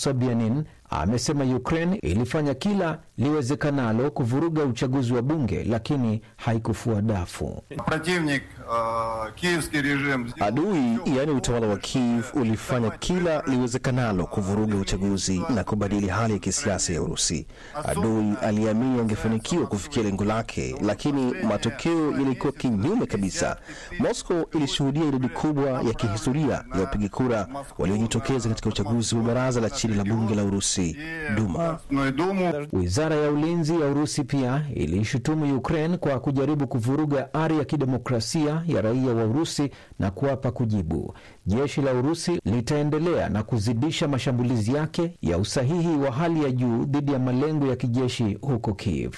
Sobyanin amesema Ukraine ilifanya kila liwezekanalo kuvuruga uchaguzi wa bunge lakini haikufua dafu. Adui yaani utawala wa Kiev ulifanya kila liwezekanalo kuvuruga uchaguzi na kubadili hali ya kisiasa ya Urusi. Adui aliamini angefanikiwa kufikia lengo lake, lakini matokeo yalikuwa kinyume kabisa. Moscow ilishuhudia idadi kubwa ya kihistoria ya wapiga kura waliojitokeza katika uchaguzi wa baraza la chini la bunge la Urusi, Duma. Wizara ya ulinzi ya Urusi pia iliishutumu Ukraine kwa kujaribu kuvuruga ari ya kidemokrasia ya raia wa Urusi na kuapa kujibu. Jeshi la Urusi litaendelea na kuzidisha mashambulizi yake ya usahihi wa hali ya juu dhidi ya malengo ya kijeshi huko Kiev.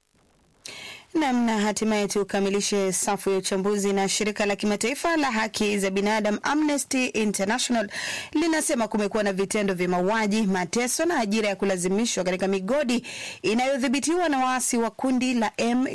Namna hatimaye tukamilishe safu ya uchambuzi na shirika la kimataifa la haki za binadamu Amnesty International linasema kumekuwa na vitendo vya mauaji, mateso na ajira ya kulazimishwa katika migodi inayodhibitiwa na waasi wa kundi la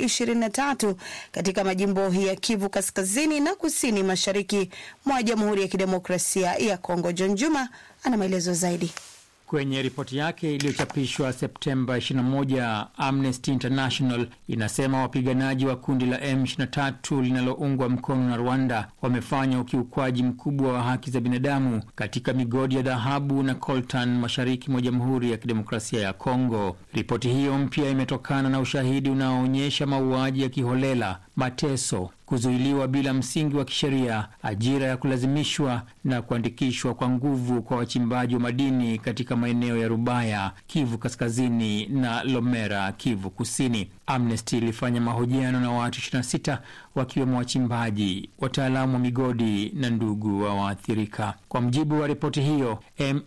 M23 katika majimbo ya Kivu kaskazini na kusini mashariki mwa Jamhuri ya Kidemokrasia ya Kongo. John Juma ana maelezo zaidi. Kwenye ripoti yake iliyochapishwa Septemba 21, Amnesty International inasema wapiganaji wa kundi la M23 linaloungwa mkono na Rwanda wamefanya ukiukwaji mkubwa wa haki za binadamu katika migodi ya dhahabu na coltan mashariki mwa Jamhuri ya Kidemokrasia ya Kongo. Ripoti hiyo mpya imetokana na ushahidi unaoonyesha mauaji ya kiholela, mateso kuzuiliwa bila msingi wa kisheria, ajira ya kulazimishwa na kuandikishwa kwa nguvu kwa wachimbaji wa madini katika maeneo ya Rubaya, Kivu Kaskazini na Lomera, Kivu Kusini. Amnesty ilifanya mahojiano na watu 26 wakiwemo wachimbaji, wataalamu wa migodi na ndugu wa waathirika. Kwa mjibu wa ripoti hiyo,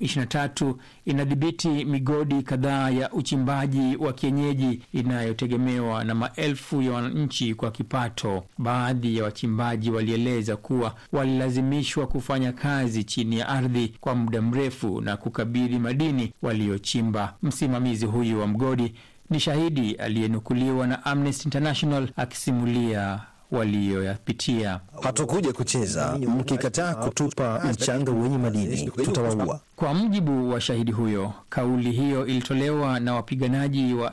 M23 inadhibiti migodi kadhaa ya uchimbaji wa kienyeji inayotegemewa na maelfu ya wananchi kwa kipato. Baadhi ya wachimbaji walieleza kuwa walilazimishwa kufanya kazi chini ya ardhi kwa muda mrefu na kukabidhi madini waliochimba. Msimamizi huyu wa mgodi ni shahidi aliyenukuliwa na Amnesty International akisimulia waliyoyapitia. Hatukuja kucheza, mkikataa kutupa mchanga wenye madini tutawaua. Kwa mujibu wa shahidi huyo, kauli hiyo ilitolewa na wapiganaji wa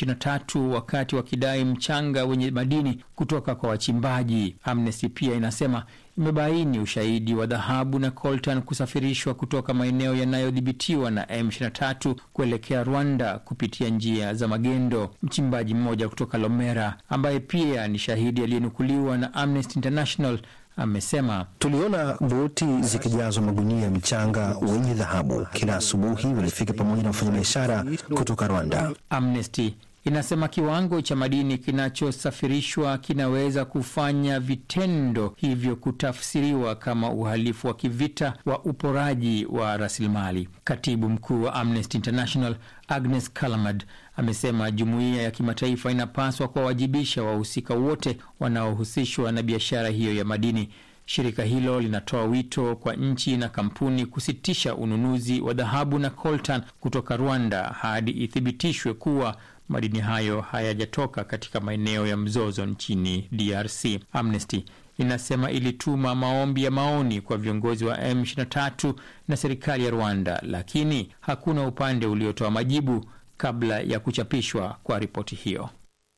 M23 wakati wakidai mchanga wenye madini kutoka kwa wachimbaji. Amnesty pia inasema imebaini ushahidi wa dhahabu na coltan kusafirishwa kutoka maeneo yanayodhibitiwa na M23 kuelekea Rwanda kupitia njia za magendo. Mchimbaji mmoja kutoka Lomera ambaye pia ni shahidi aliyenukuliwa na Amnesty International amesema tuliona boti zikijazwa magunia ya mchanga wenye dhahabu. Kila asubuhi walifika pamoja na wafanyabiashara kutoka Rwanda. Amnesty inasema kiwango cha madini kinachosafirishwa kinaweza kufanya vitendo hivyo kutafsiriwa kama uhalifu wa kivita wa uporaji wa rasilimali. Katibu mkuu wa Amnesty International Agnes Callamard amesema jumuiya ya kimataifa inapaswa kuwawajibisha wahusika wote wanaohusishwa na biashara hiyo ya madini. Shirika hilo linatoa wito kwa nchi na kampuni kusitisha ununuzi wa dhahabu na coltan kutoka Rwanda hadi ithibitishwe kuwa madini hayo hayajatoka katika maeneo ya mzozo nchini DRC. Amnesty inasema ilituma maombi ya maoni kwa viongozi wa M23 na serikali ya Rwanda, lakini hakuna upande uliotoa majibu kabla ya kuchapishwa kwa ripoti hiyo.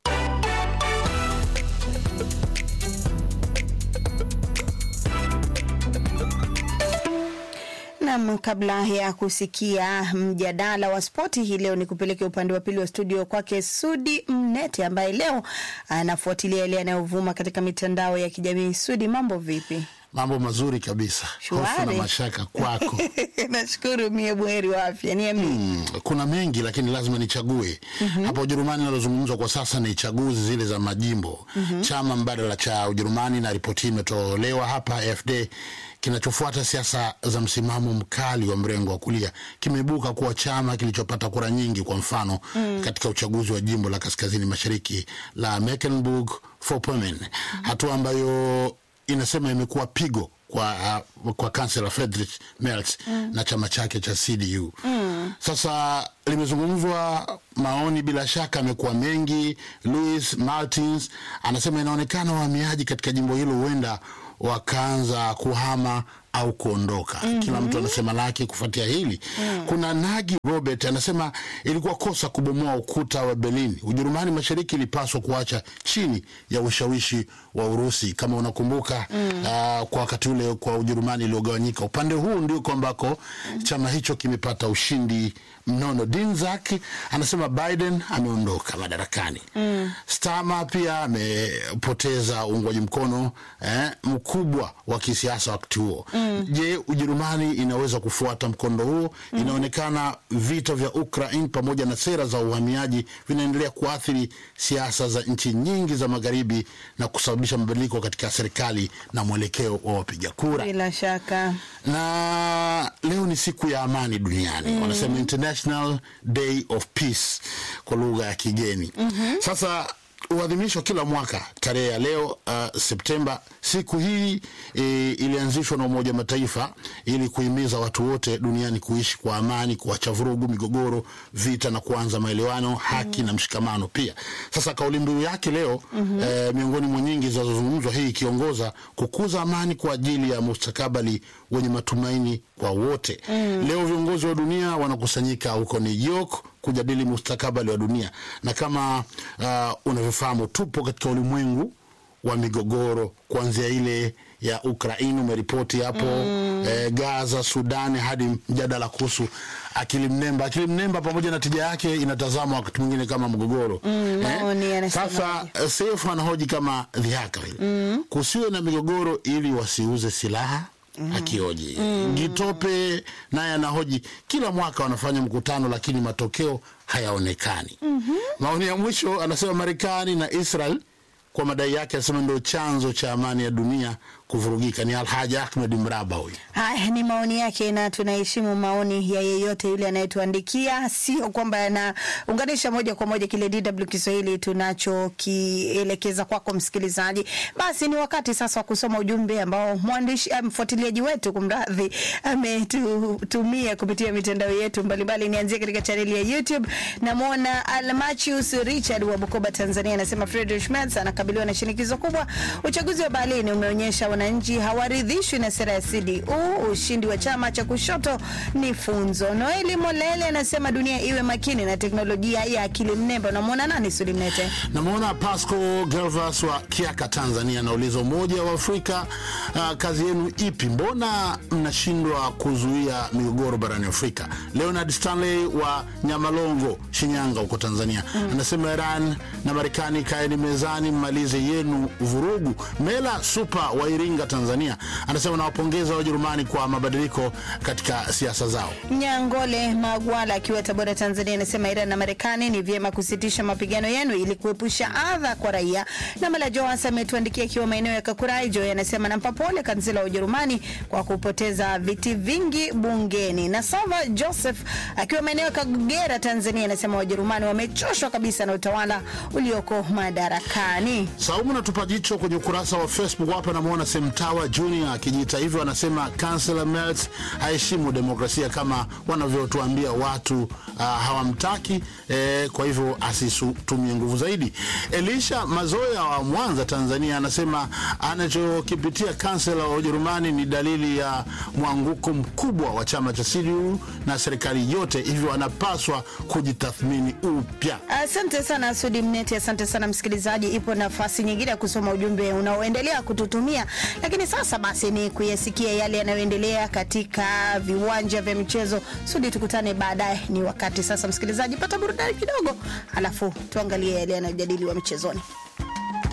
Nam, kabla ya kusikia mjadala wa spoti hii leo, ni kupeleke upande wa pili wa studio kwake Sudi Mnete ambaye leo anafuatilia yale yanayovuma katika mitandao ya kijamii. Sudi, mambo vipi? Mambo mazuri kabisa. Hofu na mashaka kwako. Nashukuru, mie buheri wa afya. Niambie. Hmm, kuna mengi lakini lazima nichague. mm-hmm. Hapa Ujerumani linalozungumzwa kwa sasa ni chaguzi zile za majimbo. mm-hmm. Chama mbadala cha Ujerumani na ripoti hii imetolewa hapa AfD kinachofuata siasa za msimamo mkali wa mrengo wa kulia kimeibuka kuwa chama kilichopata kura nyingi, kwa mfano mm. katika uchaguzi wa jimbo la kaskazini mashariki la Mecklenburg-Vorpommern, mm. hatua ambayo inasema imekuwa pigo kwa, uh, kwa kansela Friedrich Merz mm. na chama chake cha CDU mm. Sasa limezungumzwa maoni, bila shaka amekuwa mengi. Louis Martins anasema inaonekana wahamiaji katika jimbo hilo huenda wakaanza kuhama au kuondoka. mm-hmm. Kila mtu anasema lake kufuatia hili. mm. Kuna Nagi Robert anasema ilikuwa kosa kubomoa ukuta wa Berlin. Ujerumani Mashariki ilipaswa kuacha chini ya ushawishi wa Urusi. Kama unakumbuka mm. uh, kwa wakati ule kwa Ujerumani iliyogawanyika, upande huu ndiko ambako mm. chama hicho kimepata ushindi mnono. Dinzak anasema Biden ameondoka madarakani. mm. Stama pia amepoteza uungwaji mkono eh, mkubwa wa kisiasa wakati huo. mm. Je, Ujerumani inaweza kufuata mkondo huo? mm. Inaonekana vita vya Ukraine pamoja na sera za uhamiaji vinaendelea kuathiri siasa za nchi nyingi za magharibi na kusababisha mabadiliko katika serikali na mwelekeo wa wapiga kura. Bila shaka Na leo ni siku ya amani duniani mm. wanasema International Day of Peace kwa lugha ya kigeni. mm-hmm. Sasa huadhimishwa kila mwaka tarehe ya leo uh, Septemba. Siku hii e, ilianzishwa na Umoja wa Mataifa ili kuhimiza watu wote duniani kuishi kwa amani, kuacha vurugu, migogoro, vita na kuanza maelewano, haki na mshikamano pia. Sasa kauli mbiu yake leo mm-hmm. e, miongoni mwa nyingi zinazozungumzwa, hii ikiongoza kukuza amani kwa ajili ya mustakabali wenye matumaini kwa wote. mm. Leo viongozi wa dunia wanakusanyika huko New York kujadili mustakabali wa dunia, na kama uh, unavyofahamu tupo katika ulimwengu wa migogoro kuanzia ile ya Ukraini umeripoti hapo mm. eh, Gaza, Sudani hadi mjadala kuhusu akili mnemba. Akili mnemba pamoja na tija yake inatazamwa wakati mwingine kama mgogoro Mm, maoni yanasema Sasa eh, Seif anahoji kama dhihaka vile mm. kusiwe na migogoro ili wasiuze silaha mm. akioji mm. Gitope naye anahoji kila mwaka wanafanya mkutano lakini matokeo hayaonekani. mm-hmm. Maoni ya mwisho anasema Marekani na Israel kwa madai yake anasema ndio chanzo cha amani ya dunia kuvurugika. Ni Alhaji Ahmed Mraba huyu. Haya ni maoni yake, na tunaheshimu maoni ya yeyote yule anayetuandikia, sio kwamba yanaunganisha moja kwa moja kile DW Kiswahili tunachokielekeza kwako msikilizaji. Basi ni wakati sasa wa kusoma ujumbe ambao mwandishi eh, mfuatiliaji wetu kumradhi, ametutumia kupitia mitandao yetu mbalimbali. Nianzie katika chaneli ya YouTube, namwona Almachius Richard wa Bukoba, Tanzania, anasema Friedrich Merz anakabiliwa na shinikizo kubwa. Uchaguzi wa Berlin umeonyesha wananchi hawaridhishwi na sera ya CDU. Ushindi wa chama cha kushoto ni funzo. Noeli Molele anasema dunia iwe makini na teknolojia ya akili mnemba. Unamwona nani Sulimnete? Namwona Pasco Gervas wa Kiaka, Tanzania, anauliza Umoja wa Afrika, uh, kazi yenu ipi? Mbona mnashindwa kuzuia migogoro barani Afrika? Leonard Stanley wa Nyamalongo, Shinyanga huko Tanzania mm. anasema Iran na Marekani kaeni mezani, mmalize yenu vurugu. Mela Supa wa Iringa, Tanzania, anasema nawapongeza Wajerumani kwa mabadiliko katika siasa zao. Nyangole Magwala akiwa Tabora, Tanzania, anasema Iran na Marekani ni vyema kusitisha mapigano yenu ili kuepusha adha kwa raia. Na Mala Joas ametuandikia akiwa maeneo ya Kakuraijo, anasema nampa pole kansela wa Ujerumani kwa kupoteza viti vingi bungeni. Na Sava Joseph akiwa maeneo ya Kagera, Tanzania, anasema Wajerumani wamechoshwa kabisa na utawala ulioko madarakani. Saumu natupa jicho kwenye ukurasa wa Facebook hapa, namwona Semtawa Junior akijiita hivyo, anasema Kansela Merz haheshimu demokrasia kama wanavyotuambia watu uh, hawamtaki eh, kwa hivyo asitumie nguvu zaidi. Elisha Mazoya wa Mwanza, Tanzania, anasema anachokipitia kansela wa Ujerumani ni dalili ya mwanguko mkubwa wa chama cha CDU na serikali yote, hivyo anapaswa kujitathmini upya. Asante sana Sudi Mneti, asante sana msikilizaji. Ipo nafasi nyingine ya kusoma ujumbe unaoendelea kututumia, lakini sasa basi ni kuyasikia yale yanayoendelea katika viwanja vya michezo. Sudi, tukutane baadaye. Ni wakati sasa, msikilizaji, pata burudani kidogo, alafu tuangalie yale yanayojadiliwa michezoni.